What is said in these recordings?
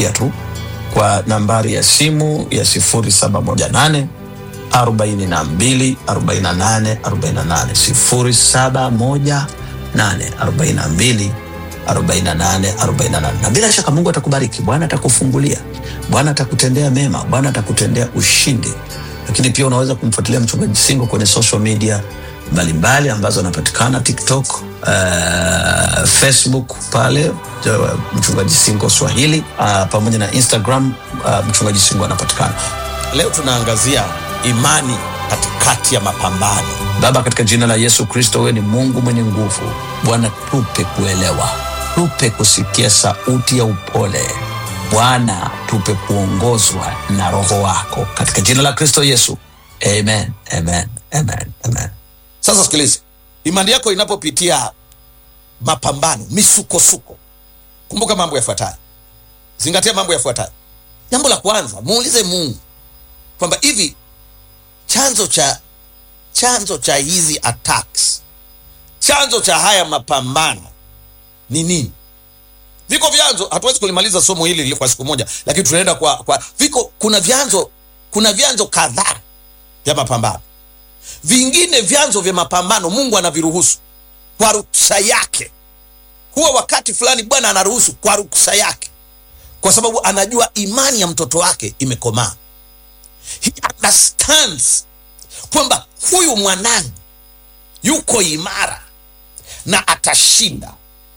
utaniandikia tu kwa nambari ya simu ya 0718 42 48 48 0718 42 48 48 na bila shaka mungu atakubariki bwana atakufungulia bwana atakutendea mema bwana atakutendea ushindi lakini pia unaweza kumfuatilia mchungaji singo kwenye social media mbalimbali ambazo anapatikana tiktok uh, facebook pale uh, mchungaji singo swahili uh, pamoja na instagram uh, mchungaji singo anapatikana leo tunaangazia imani katikati ya mapambano baba katika jina la yesu kristo wewe ni mungu mwenye nguvu bwana tupe kuelewa tupe kusikia sauti ya upole bwana tupe kuongozwa na roho wako katika jina la kristo yesu amen amen amen amen sasa sikiliza imani yako inapopitia mapambano misukosuko kumbuka mambo yafuatayo zingatia mambo yafuatayo jambo la kwanza muulize mungu kwamba hivi chanzo cha chanzo cha hizi attacks chanzo cha haya mapambano ni nini viko vyanzo hatuwezi kulimaliza somo hili kwa siku moja lakini tunaenda kwa, kwa viko kuna vyanzo kuna vyanzo kadhaa vya mapambano vingine vyanzo vya mapambano mungu anaviruhusu kwa ruksa yake huwa wakati fulani bwana anaruhusu kwa ruksa yake kwa sababu anajua imani ya mtoto wake imekomaa he understands kwamba huyu mwanangu yuko imara na atashinda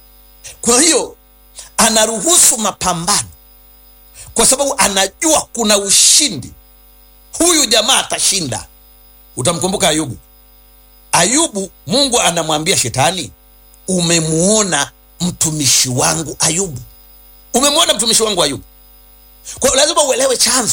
kwa hiyo anaruhusu mapambano kwa sababu anajua kuna ushindi huyu jamaa atashinda utamkumbuka ayubu ayubu mungu anamwambia shetani umemuona mtumishi wangu ayubu umemwona mtumishi wangu ayubu kwa hiyo lazima uelewe chanzo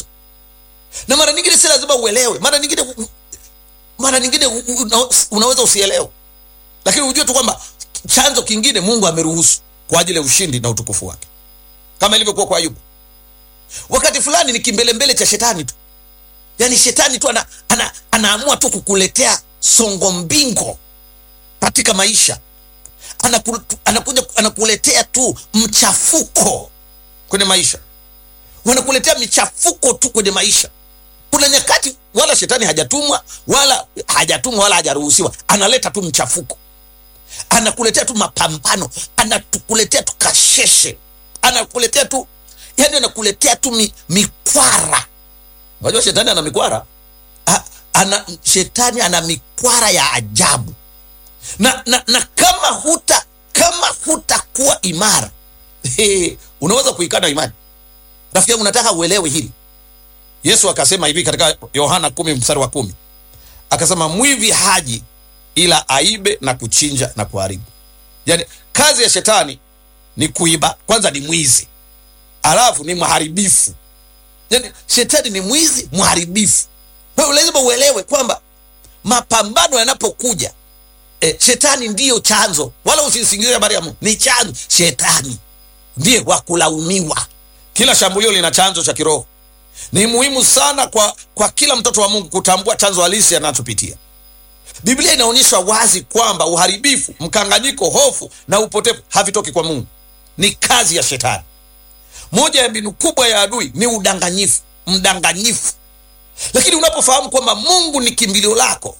na mara nyingine si lazima uelewe mara nyingine mara nyingine una, unaweza usielewe lakini ujue tu kwamba chanzo kingine mungu ameruhusu kwa ajili ya ushindi na utukufu wake kama ilivyokuwa kwa ayubu wakati fulani ni kimbelembele cha shetani tu yaani shetani tu ana, ana, anaamua tu kukuletea songo mbingo katika maisha Anaku, anakuja anakuletea tu mchafuko kwenye maisha wanakuletea michafuko tu kwenye maisha kuna nyakati wala shetani hajatumwa wala hajatumwa wala hajaruhusiwa analeta tu mchafuko anakuletea tu mapambano anakuletea tu kasheshe anakuletea tu yani anakuletea tu mi, mikwara unajua shetani ana mikwara ha, ana, shetani ana mikwara ya ajabu na, na, na kama huta kama hutakuwa imara he, unaweza kuikana imani rafiki yangu nataka uelewe hili yesu akasema hivi katika yohana kumi mstari wa kumi akasema mwivi haji ila aibe na kuchinja na kuharibu yaani kazi ya shetani ni kuiba kwanza ni mwizi alafu ni mharibifu yaani shetani ni mwizi mharibifu kwa hiyo lazima uelewe kwamba mapambano yanapokuja e, shetani ndiyo chanzo wala usisingizie habari ya mungu ni chanzo shetani ndiye wa kulaumiwa kila shambulio lina chanzo cha kiroho ni muhimu sana kwa, kwa kila mtoto wa mungu kutambua chanzo halisi anachopitia biblia inaonyesha wazi kwamba uharibifu mkanganyiko hofu na upotevu havitoki kwa mungu ni kazi ya shetani moja ya mbinu kubwa ya adui ni udanganyifu mdanganyifu lakini unapofahamu kwamba mungu ni kimbilio lako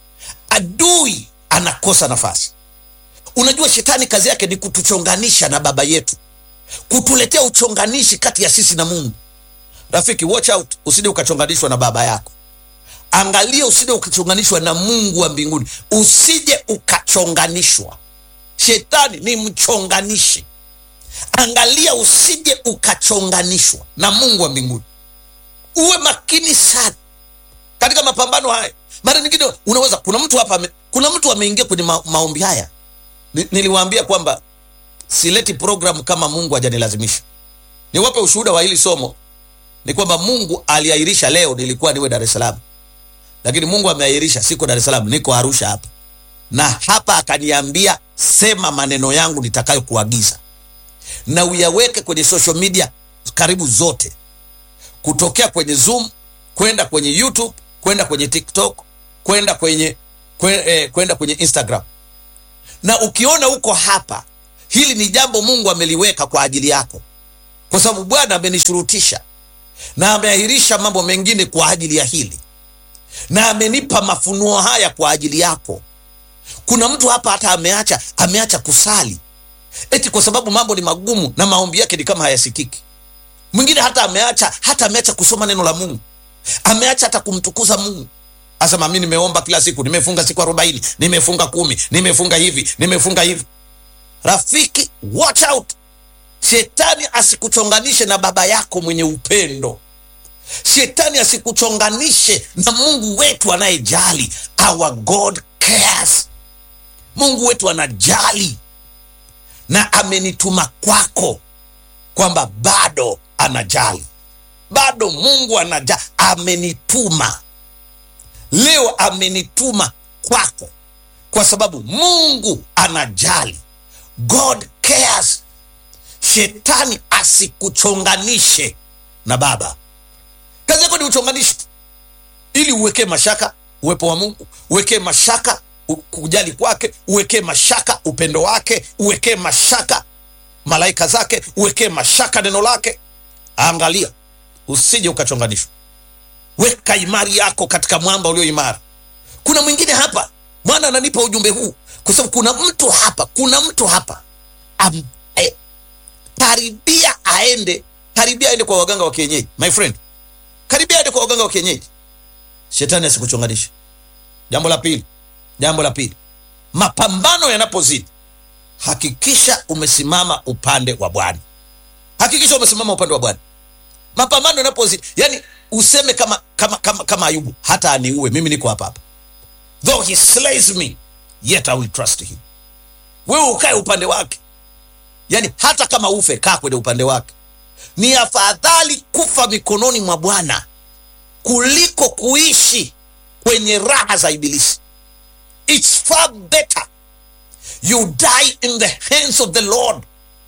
adui anakosa nafasi unajua shetani kazi yake ni kutuchonganisha na baba yetu kutuletea uchonganishi kati ya sisi na mungu rafiki watch out usije ukachonganishwa na baba yako angalia usije ukachonganishwa na mungu wa mbinguni usije ukachonganishwa shetani ni mchonganishi angalia usije ukachonganishwa na mungu wa mbinguni uwe makini sana katika mapambano haya mara nyingine unaweza kuna mtu hapa ame- kuna mtu ameingia kwenye ma, maombi haya Ni- niliwaambia kwamba sileti programu kama mungu hajanilazimisha niwape ushuhuda wa hili somo ni kwamba mungu aliahirisha leo nilikuwa niwe dar es salaam lakini mungu ameahirisha siko dar es salaam niko arusha hapa na hapa akaniambia sema maneno yangu nitakayokuagiza na uyaweke kwenye social media karibu zote kutokea kwenye zoom kwenda kwenye youtube kwenda kwenye tiktok kwenda kwenye kwe- eh, kwenda kwenye instagram na ukiona uko hapa hili ni jambo mungu ameliweka kwa ajili yako kwa sababu Bwana amenishurutisha na ameahirisha mambo mengine kwa ajili ya hili, na amenipa mafunuo haya kwa ajili yako. Kuna mtu hapa hata ameacha ameacha kusali eti kwa sababu mambo ni magumu na maombi yake ni kama hayasikiki. Mwingine hata ameacha hata ameacha kusoma neno la Mungu, ameacha hata kumtukuza Mungu. Asema mi nimeomba kila siku, nimefunga siku arobaini, nimefunga kumi, nimefunga hivi, nimefunga hivi. Rafiki, watch out, shetani asikuchonganishe na baba yako mwenye upendo. Shetani asikuchonganishe na Mungu wetu anayejali. Our God cares. Mungu wetu anajali na amenituma kwako, kwamba bado anajali, bado Mungu anajali, amenituma leo, amenituma kwako kwa sababu Mungu anajali. God cares. Shetani asikuchonganishe na baba. Kazi yako ni uchonganishe tu, ili uwekee mashaka uwepo wa Mungu, uwekee mashaka u- kujali kwake, uwekee mashaka upendo wake, uwekee mashaka malaika zake, uwekee mashaka neno lake. Angalia usije ukachonganishwa. Weka imani yako katika mwamba ulio imara. Kuna mwingine hapa, Bwana ananipa ujumbe huu kwa sababu kuna mtu hapa, kuna mtu hapa ambaye karibia aende, karibia aende kwa waganga wa kienyeji. My friend, karibia aende kwa waganga wa kienyeji. Shetani asikuchonganishe. Jambo la pili, jambo la pili, mapambano yanapozidi, hakikisha umesimama upande wa Bwana. Hakikisha umesimama upande wa Bwana. Mapambano yanapozidi, yani useme kama kama kama, kama Ayubu, hata aniue mimi niko hapa hapa, though he slays me yet I will trust him. Wewe ukae upande wake, yani hata kama ufe, kaa kwenye upande wake. Ni afadhali kufa mikononi mwa Bwana kuliko kuishi kwenye raha za Ibilisi. It's far better you die in the hands of the Lord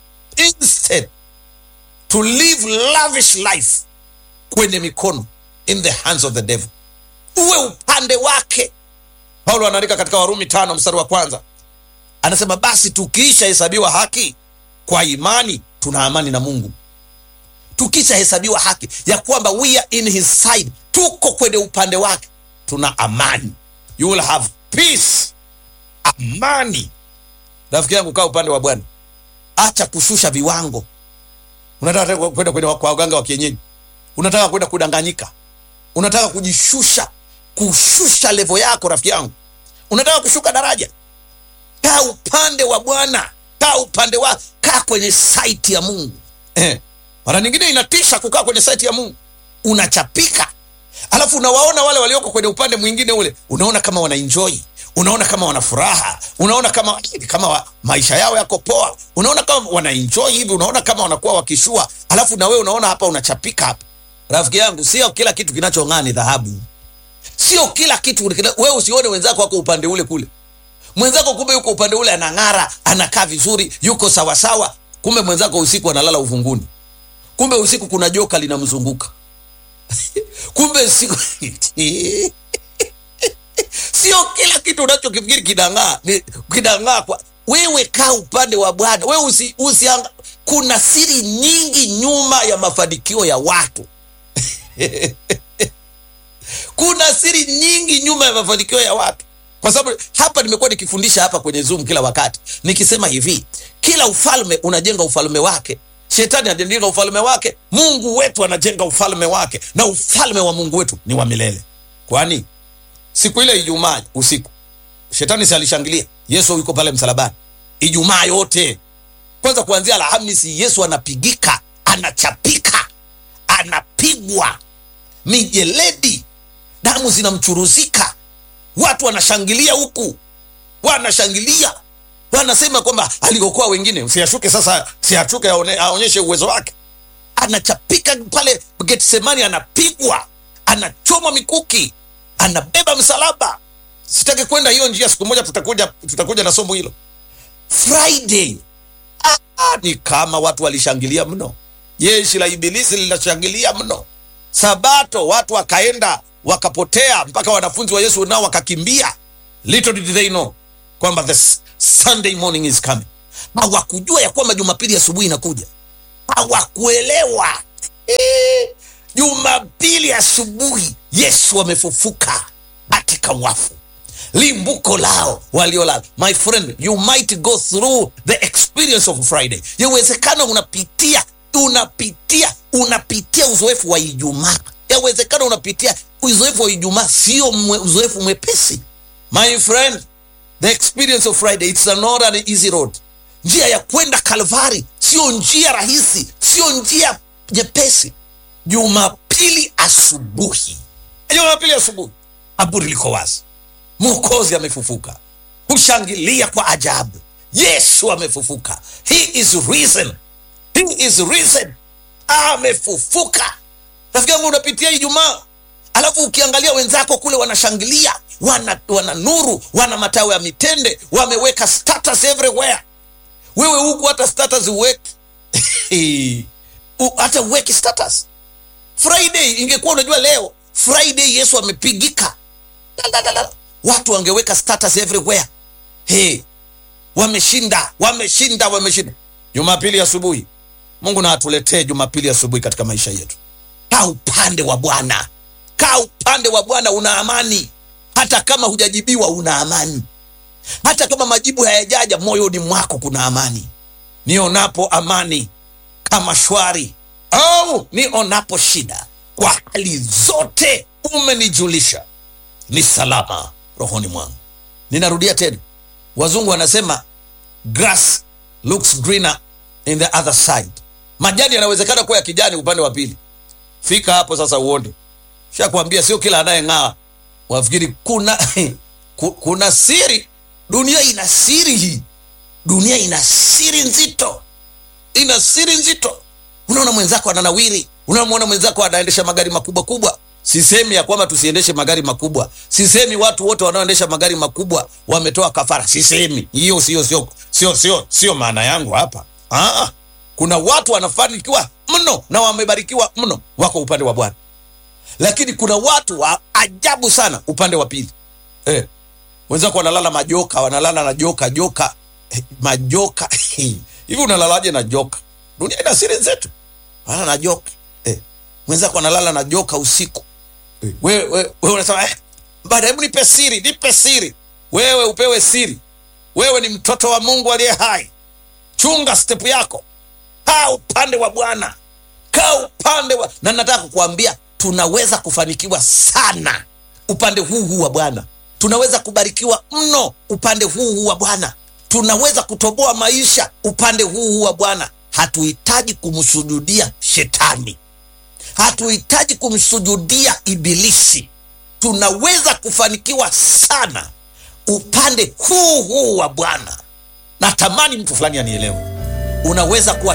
instead to live lavish life kwenye mikono in the hands of the devil. Uwe upande wake. Paulo anaandika katika Warumi tano mstari wa kwanza anasema, basi tukiisha hesabiwa haki kwa imani tuna amani na Mungu. Tukisha hesabiwa haki ya kwamba we are in his side, tuko kwenye upande wake, tuna amani. You will have peace, amani. Rafiki yangu, kaa upande wa Bwana, acha kushusha viwango. Unataka kwenda kwenye kwa waganga wa kienyeji, unataka kwenda kudanganyika, unataka kujishusha, kushusha levo yako. Rafiki yangu, unataka kushuka daraja, kaa upande wa Bwana, kaa upande wa, kaa kwenye saiti ya Mungu. Eh, mara nyingine inatisha kukaa kwenye saiti ya Mungu, unachapika, alafu unawaona wale walioko kwenye upande mwingine ule, unaona kama wanaenjoy unaona kama wana furaha, unaona kama kama wa, maisha yao yako poa, unaona kama wanaenjoy hivi, unaona kama wanakuwa wakishua, alafu na wewe unaona hapa unachapika hapa. Rafiki yangu, sio kila kitu kinachong'aa ni dhahabu, sio kila kitu. Wewe usione wenzako wako upande ule kule, mwenzako kumbe yuko upande ule, anang'ara, anakaa vizuri, yuko sawasawa, kumbe mwenzako usiku analala uvunguni, kumbe usiku kuna joka linamzunguka kumbe usiku Sio kila kitu unachokifikiri kinang'aa ni kinang'aa. Kwa wewe, kaa upande wa Bwana. Wewe usi, usi kuna siri nyingi nyuma ya mafanikio ya watu kuna siri nyingi nyuma ya mafanikio ya watu, kwa sababu hapa nimekuwa nikifundisha hapa kwenye Zoom kila wakati nikisema hivi, kila ufalme unajenga ufalme wake. Shetani anajenga ufalme wake, Mungu wetu anajenga ufalme wake, na ufalme wa Mungu wetu ni wa milele. Kwani siku ile Ijumaa usiku shetani si alishangilia Yesu yuko pale msalabani? Ijumaa yote kwanza, kuanzia Alhamisi Yesu anapigika, anachapika, anapigwa mijeledi, damu zinamchuruzika, watu wanashangilia huku, wanashangilia wanasema kwamba aliokoa wengine, siashuke sasa, siashuke aonyeshe uwezo wake. Anachapika pale Getsemani, anapigwa, anachomwa mikuki anabeba msalaba. Sitaki kwenda hiyo njia, siku moja tutakuja, tutakuja na somo hilo Friday. Ah, ni kama watu walishangilia mno, jeshi la ibilisi linashangilia mno. Sabato watu wakaenda wakapotea, mpaka wanafunzi wa Yesu nao wakakimbia. Little did they know kwamba the Sunday morning is coming. Hawakujua ya kwamba Jumapili asubuhi inakuja. hawakuelewa. Eh, Jumapili asubuhi Yesu amefufuka katika wafu, limbuko lao waliolala. My friend, you might go through the experience of Friday. Yawezekana unapitia unapitia unapitia uzoefu wa Ijumaa. Yawezekana unapitia uzoefu wa Ijumaa, sio mwe, uzoefu mwepesi. My friend, the experience of Friday it's not an easy road. Njia ya kwenda Kalvari sio njia rahisi, sio njia nyepesi. Jumapili asubuhi, Jumapili asubuhi, kaburi liko wazi, Mwokozi amefufuka, kushangilia kwa ajabu. Yesu amefufuka, he is risen, he is risen, amefufuka. Rafiki yangu, unapitia Ijumaa alafu ukiangalia wenzako kule wanashangilia, wana, wana nuru, wana matawi ya mitende, wameweka status everywhere. Wewe huku hata status uweki U- hata uweki status. Friday ingekuwa unajua leo Friday Yesu amepigika, La, la, la, la. watu wangeweka status everywhere. Hey, wameshinda, wameshinda, wameshinda. Jumapili asubuhi, Mungu na atuletee Jumapili asubuhi katika maisha yetu. Kaa upande wa Bwana, kaa upande wa Bwana, una amani. Hata kama hujajibiwa, una amani. Hata kama majibu hayajaja, moyoni mwako kuna amani. Nionapo amani kama shwari, au nionapo shida, kwa hali zote umenijulisha, ni salama rohoni mwangu. Ninarudia tena, wazungu wanasema grass looks greener in the other side. Majani yanawezekana kuwa ya kijani upande wa pili. Fika hapo sasa uone. Shakwambia sio kila anayeng'aa wafikiri kuna ku- kuna siri. Dunia ina siri hii, dunia ina siri nzito, ina siri nzito. Unaona mwenzako ananawiri, unamwona mwenzako anaendesha magari makubwa kubwa. Sisemi ya kwamba tusiendeshe magari makubwa, sisemi watu wote wanaoendesha magari makubwa wametoa kafara, sisemi hiyo, sio sio sio sio sio maana yangu hapa. Ah, kuna watu wanafanikiwa mno na wamebarikiwa mno, wako upande wa Bwana, lakini kuna watu wa ajabu sana upande wa pili eh. Wenzako wanalala majoka, wanalala na joka joka eh, majoka hivi unalalaje na joka? Dunia ina siri zetu, lala na joka eh. Mwenzako analala na joka usiku eh. Wewe wewe wewe unasema eh, bada, hebu nipe siri, nipe siri. Wewe upewe siri. Wewe ni mtoto wa Mungu aliye hai, chunga step yako, kaa upande wa Bwana, kaa upande wa na nataka kukuambia tunaweza kufanikiwa sana upande huu huu wa Bwana, tunaweza kubarikiwa mno upande huu huu wa Bwana, tunaweza kutoboa maisha upande huu huu wa Bwana. Hatuhitaji kumsujudia shetani, hatuhitaji kumsujudia ibilisi. Tunaweza kufanikiwa sana upande huu huu wa Bwana. Natamani mtu fulani anielewe. Unaweza kuwa